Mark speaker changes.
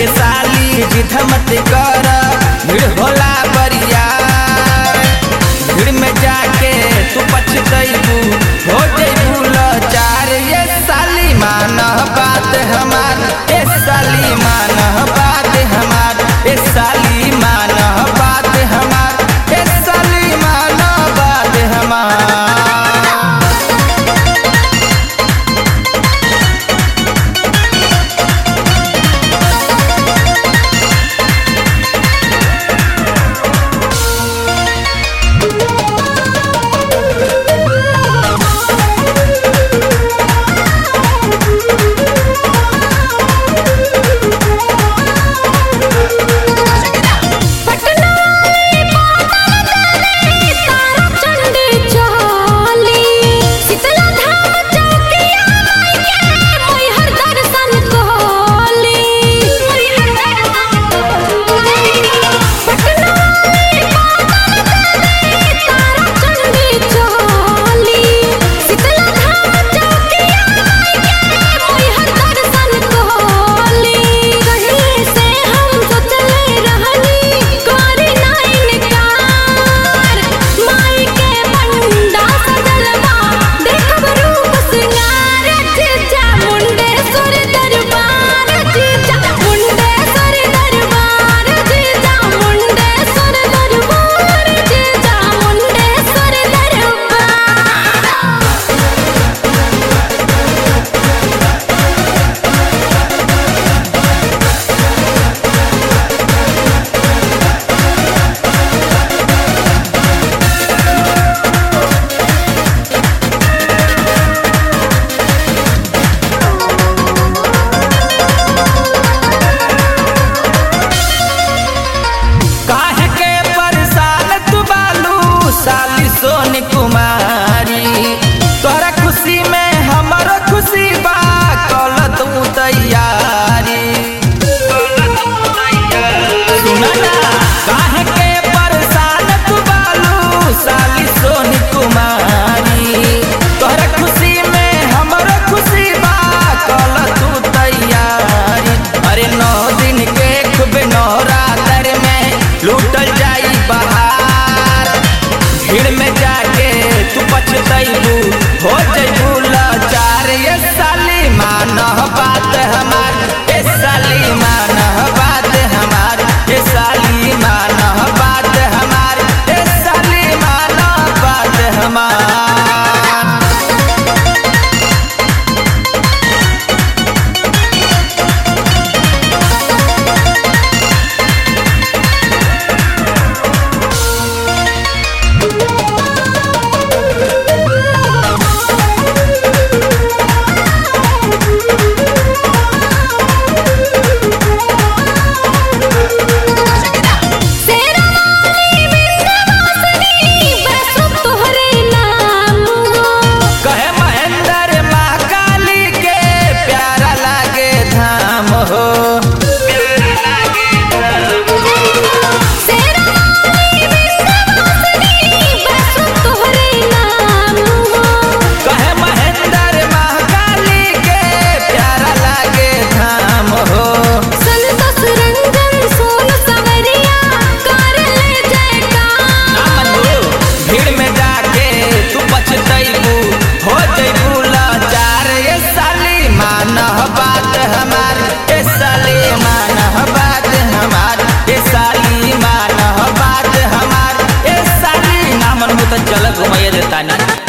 Speaker 1: साली जिद मत कर भीड़ होला बरिया भीड़ में जाके तू पछतैबू हो जैबू लाचार ये साली मान बात हमार ए साली मान बात हमार ए साली मान बात हमार ए साली मान बात हमार
Speaker 2: पटना तारा चंडी चली शीतला धाम चौकिया के मैहर दर्शन कहली पटना तारा चंडी चली शीतला धाम चौकिया के मैहर दर्शन कहली कहीं से हम सोचले रहनी करी नाइन कार माई के बंडा सजलवा देखब रूप सिंगार जीजा मुंडेश्वर दरबार जीजा मुंडेश्वर दरबार जीजा मुंडेश्वर दरबार जीजा मुंडेश्वर दरबार
Speaker 1: काहे के परेशान तू बालू साली सोनी कुमारी तोहरा खुशी में हमरो खुशी बा कल तू तैयारी सुना ना काहे के परेशान तू बालू साली सोनी कुमारी तोहरा खुशी में हमरो खुशी बा कल तू तैयारी अरे नौ दिन के खूब नवरात्र में लूटल जाई बहार भीड़ में जाके तू पछतैबू हो जैबू लाचार ये साली मान बात हमार ये साली मान बात हमार ये साली मान बात हमार ये साली मान बात हमार
Speaker 2: शेरावाली विंध्यवासिनी बरसो तोहरे नाम
Speaker 1: कहे महेंद्र महाकाली के प्यारा लागे धाम हो
Speaker 2: शेरावाली विंध्यवासिनी बरसो तोहरे नाम
Speaker 1: कहे महेंद्र महाकाली के प्यारा लागे धाम हो
Speaker 2: संतोष रंजन सोन सवरिया कर ले जयकार
Speaker 1: भीड़ में जाके तू पछतैबू हो जैबू लाचार ये साली मान बात हमार ये साली मान बात हमार ये साली मान बात हमार ये साली नामन में तो चल घुमाइए देता ना